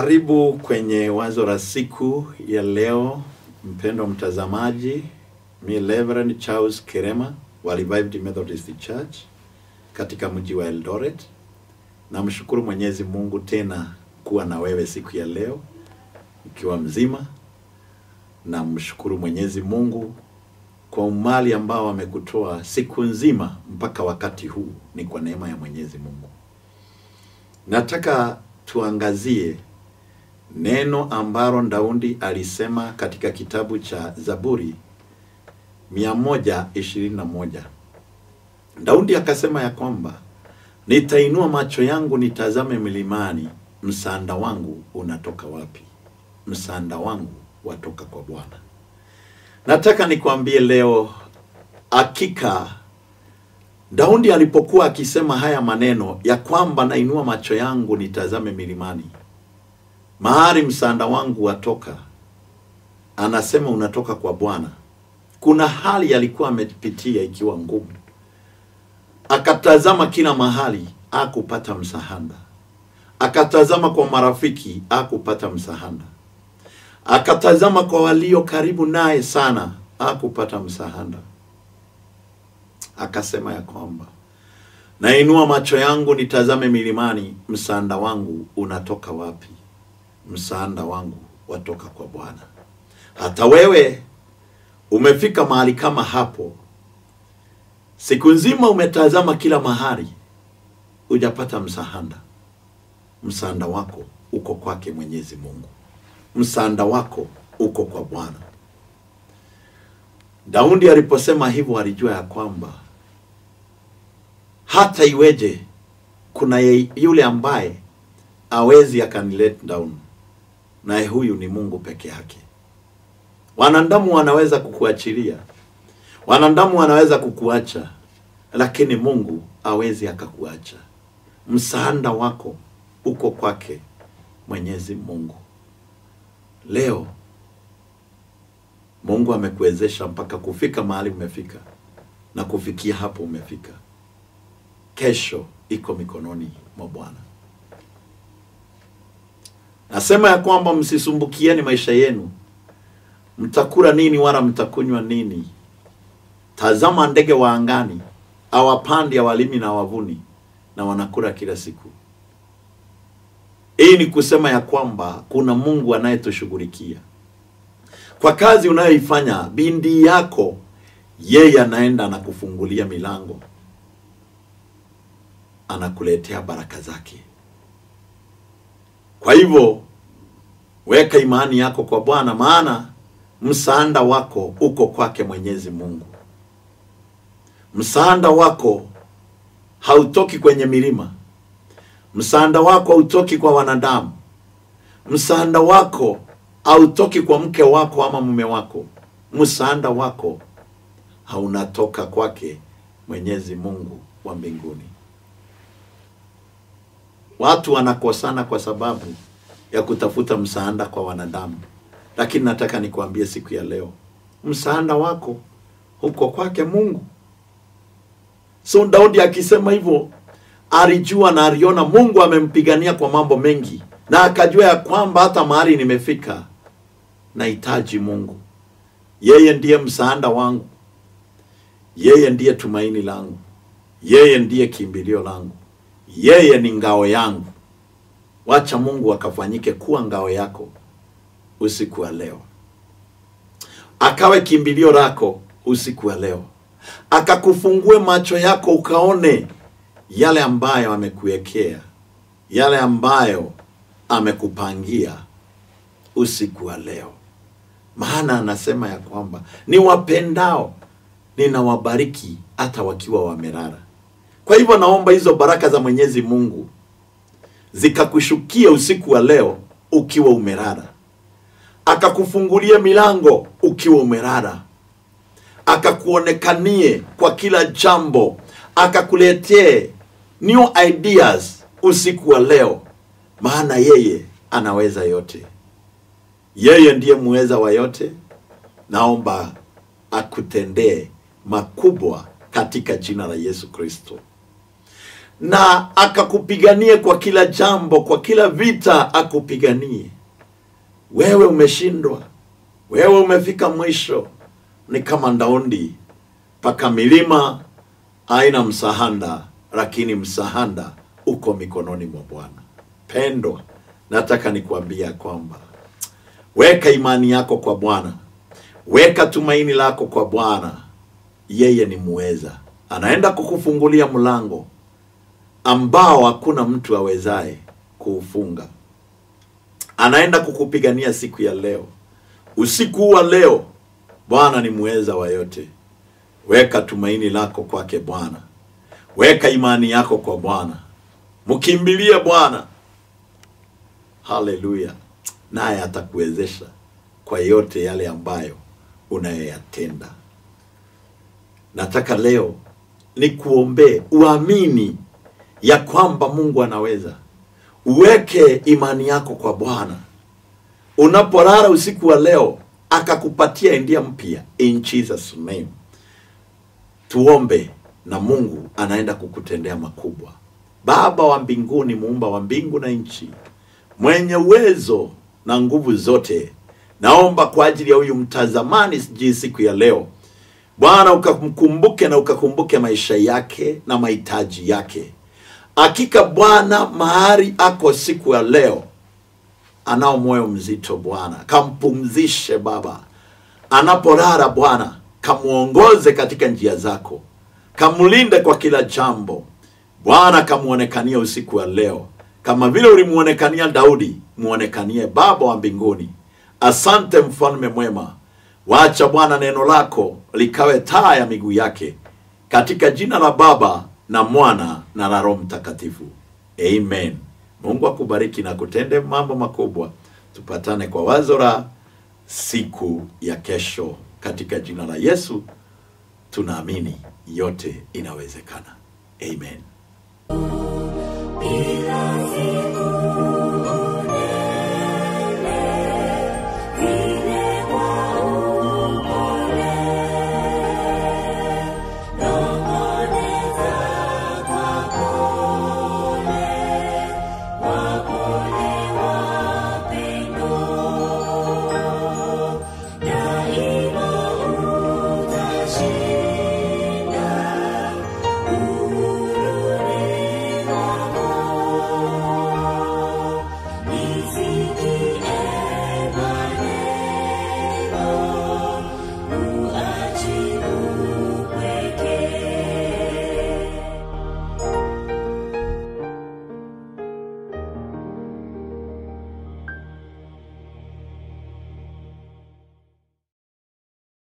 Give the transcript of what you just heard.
Karibu kwenye wazo la siku ya leo, mpendwa mtazamaji. Mi Reverend Charles Kerema wa Revived Methodist Church katika mji wa Eldoret. Namshukuru Mwenyezi Mungu tena kuwa na wewe siku ya leo ukiwa mzima. Namshukuru Mwenyezi Mungu kwa umali ambao amekutoa siku nzima mpaka wakati huu, ni kwa neema ya Mwenyezi Mungu. Nataka tuangazie neno ambalo Daudi alisema katika kitabu cha Zaburi 121. Daudi akasema ya kwamba nitainua macho yangu nitazame milimani, msaada wangu unatoka wapi? Msaada wangu watoka kwa Bwana. Nataka nikwambie leo, hakika Daudi alipokuwa akisema haya maneno ya kwamba nainua macho yangu nitazame milimani, mahali msaada wangu watoka, anasema unatoka kwa Bwana. Kuna hali alikuwa amepitia ikiwa ngumu, akatazama kila mahali, akupata msaada. Akatazama kwa marafiki, akupata msaada. Akatazama kwa walio karibu naye sana, akupata msaada. Akasema ya kwamba nainua macho yangu nitazame milimani, msaada wangu unatoka wapi? Msaada wangu watoka kwa Bwana. Hata wewe umefika mahali kama hapo, siku nzima umetazama kila mahali, hujapata msaada. Msaada wako uko kwake Mwenyezi Mungu, msaada wako uko kwa Bwana. Daudi aliposema hivyo, alijua ya kwamba hata iweje, kuna ye, yule ambaye awezi akanilet down, naye huyu ni Mungu peke yake. Wanadamu wanaweza kukuachilia, wanadamu wanaweza kukuacha, lakini Mungu awezi akakuacha. Msaada wako uko kwake Mwenyezi Mungu. Leo Mungu amekuwezesha mpaka kufika mahali umefika na kufikia hapo umefika. Kesho iko mikononi mwa Bwana. Nasema ya kwamba msisumbukieni maisha yenu, mtakula nini wala mtakunywa nini. Tazama ndege wa angani, awapandi, awalimi na wavuni, na wanakula kila siku. Hii ni kusema ya kwamba kuna Mungu anayetushughulikia kwa kazi unayoifanya. Bindi yako yeye anaenda anakufungulia milango, anakuletea baraka zake. Kwa hivyo weka imani yako kwa Bwana, maana msaada wako uko kwake Mwenyezi Mungu. Msaada wako hautoki kwenye milima, msaada wako hautoki kwa wanadamu, msaada wako hautoki kwa mke wako ama mume wako. Msaada wako haunatoka kwake Mwenyezi Mungu wa mbinguni. Watu wanakosana kwa sababu ya kutafuta msaada kwa wanadamu, lakini nataka nikwambie siku ya leo, msaada wako huko kwake Mungu. So Daudi akisema hivyo, alijua na aliona Mungu amempigania kwa mambo mengi, na akajua ya kwamba hata mahali nimefika nahitaji Mungu. Yeye ndiye msaada wangu, yeye ndiye tumaini langu, yeye ndiye kimbilio langu, yeye ni ngao yangu. Wacha Mungu akafanyike kuwa ngao yako usiku wa leo, akawe kimbilio lako usiku wa leo, akakufungue macho yako ukaone yale ambayo amekuwekea, yale ambayo amekupangia usiku wa leo. Maana anasema ya kwamba ni wapendao ninawabariki hata wakiwa wamelala. Kwa hivyo naomba hizo baraka za Mwenyezi Mungu zikakushukia usiku wa leo ukiwa umelala, akakufungulie milango ukiwa umelala, akakuonekanie kwa kila jambo, akakuletee new ideas usiku wa leo, maana yeye anaweza yote. Yeye ndiye muweza wa yote. Naomba akutendee makubwa katika jina la Yesu Kristo. na akakupiganie kwa kila jambo, kwa kila vita akupiganie. Wewe umeshindwa, wewe umefika mwisho, ni kama ndaundi paka milima haina msahanda, lakini msahanda uko mikononi mwa Bwana. Pendwa, nataka nikuambia kwamba weka imani yako kwa Bwana, weka tumaini lako kwa Bwana. Yeye ni muweza, anaenda kukufungulia mlango ambao hakuna mtu awezaye kuufunga. Anaenda kukupigania siku ya leo, usiku wa leo. Bwana ni muweza wa yote. Weka tumaini lako kwake Bwana, weka imani yako kwa Bwana, mkimbilie Bwana. Haleluya! naye atakuwezesha kwa yote yale ambayo unayoyatenda. Nataka leo nikuombee uamini ya kwamba Mungu anaweza. Uweke imani yako kwa Bwana unapolala usiku wa leo, akakupatia endia mpya in Jesus name. Tuombe na Mungu anaenda kukutendea makubwa. Baba wa mbinguni, muumba wa mbingu na nchi, mwenye uwezo na nguvu zote, naomba kwa ajili ya huyu mtazamani sijui siku ya leo Bwana, ukamkumbuke na ukakumbuke maisha yake na mahitaji yake. Hakika Bwana, mahali ako siku ya leo, anao moyo mzito Bwana, kampumzishe Baba anapolala Bwana, kamwongoze katika njia zako, kamlinde kwa kila jambo Bwana, kamwonekania usiku wa leo kama vile ulimwonekania Daudi, mwonekanie Baba wa mbinguni. Asante mfalme mwema, wacha Bwana neno lako likawe taa ya miguu yake, katika jina la Baba na Mwana na la Roho Mtakatifu, amen. Mungu akubariki na kutende mambo makubwa. Tupatane kwa wazo la siku ya kesho, katika jina la Yesu tunaamini yote inawezekana, amen. Bila siku unene, vile kwa upole, nong'oneza kwa pole, wapole wapendo, daima utashinda.